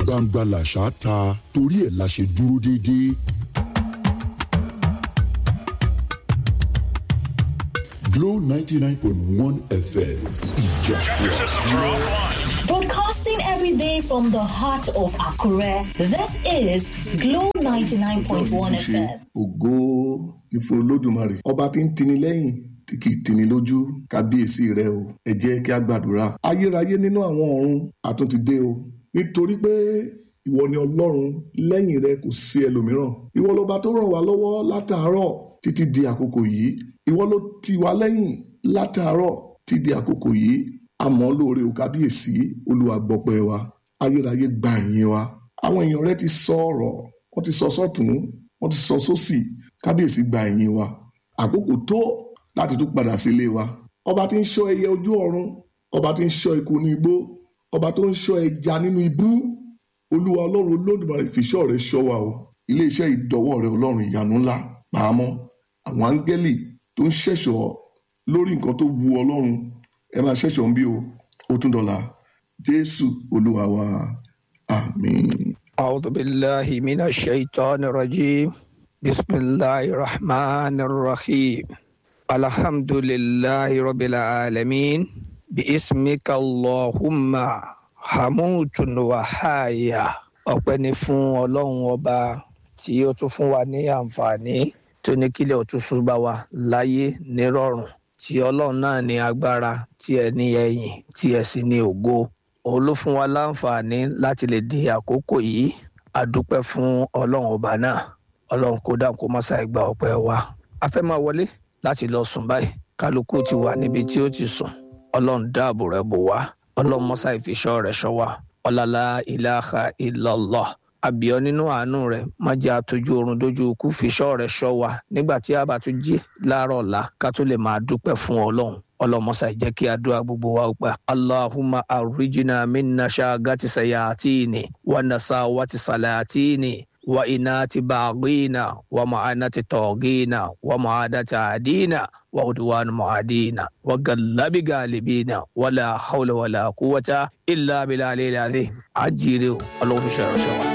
gbangba làṣà ta torí ẹ̀ la ṣe dúró déédéé. Glow ninety nine point one FM ìjà Broadcasting every day from the heart of Akure, this is Glow 99.1 FM. ògo ìfún olódùmarè ọba tí ń tini lẹ́yìn tí kì í tini lójú kábíyèsí rẹ o ẹ jẹ́ kí a gbàdúrà ayérayé nínú àwọn ọ̀run àtúntì dé o nítorí pé ìwọ ni ọlọ́run lẹ́yìn rẹ kò sí ẹlòmíràn ìwọ lọba tó ràn wá lọ́wọ́ látàárọ̀ títí di àkókò yìí ìwọ ló tì wá lẹ́yìn látàárọ̀ títí di àkókò yìí àmọ́ lóore o kábíyèsí olúwa gbọpẹ́ wa ayérayé gba ìyìn wa àwọn èèyàn rẹ ti sọ ọ̀rọ̀ wọ́n ti sọ sọ́tún wọ́n ti sọ sósì kábíyèsí gba ìyìn wa àkókò tó láti tún padà sílé wa ọba tí ń ṣọ́ ẹyẹ ojú ọ̀run ọba tí ń ṣọ́ eku ní igbó ọba tó ń ṣọ́ ẹja nínú ibú olúwa ọlọ́run olódùmarè fìṣọ́ rẹ ṣọ́ wa o iléeṣẹ́ ìdọ́wọ́ rẹ ọlọ́run ìyanu ńlá pàámọ́ àwọn áńgẹ́lì tó ń ṣẹ̀ṣọ́ lórí nǹkan tó wu ọlọ́run ẹ máa ṣẹ̀ṣọ́ ń bí o ó tún dọ̀la jésù olúwa wa àmín. أعوذ بالله من الشيطان الرجيم بسم الله الرحمن الرحيم الحمد لله رب العالمين باسمك اللهم حموت وحايا ọpẹ́ ni fún ọlọ́run ọba tí ó tún fún wa ní àǹfààní tó ní kílẹ̀ ó tún ṣùgbà wa láyé nírọ̀rùn tí ọlọ́run náà ní agbára tí ẹ ní ẹ̀yìn tí ẹ sì ní ògo òun ló fún wa láǹfààní láti lè di àkókò yìí a dúpẹ́ fún ọlọ́run ọba náà ọlọ́run kó dáhùn kó má ṣàì gba ọpẹ́ wa a fẹ́ máa wọlé láti lọ sùn báyìí kálukú ti wà níbi tí ó ti sùn ọlọ́run dáàbò rẹ̀ bò wá ọlọ́run mọ́sá ìfiṣọ́ rẹ̀ ṣọ́ wa ọ̀làlá ìlàhà ìlọ́lọ́ àbíọ́ nínú àánú rẹ̀ má jẹ́ àtọ́jú oorun dójú ikú fiṣọ́ rẹ̀ ṣọ́ wa nígbà tí a bá tún jí láàárọ̀ ọ̀la ká tó lè máa dúpẹ́ fún ọlọ́run ọlọmọsà jẹ́ kí àdúrà gbogbo wa gbà. allahumma arrijina minna shagati sayatini wa nasawati salatini wa inati baghina wa ma'anati togina wa ma'adati adina wa udwan mu'adina wa gallabi galibina wala hawla wala quwwata illa billahi al-azim ajire ọlọ́run fi ṣe ọ̀rọ̀ ṣe wa.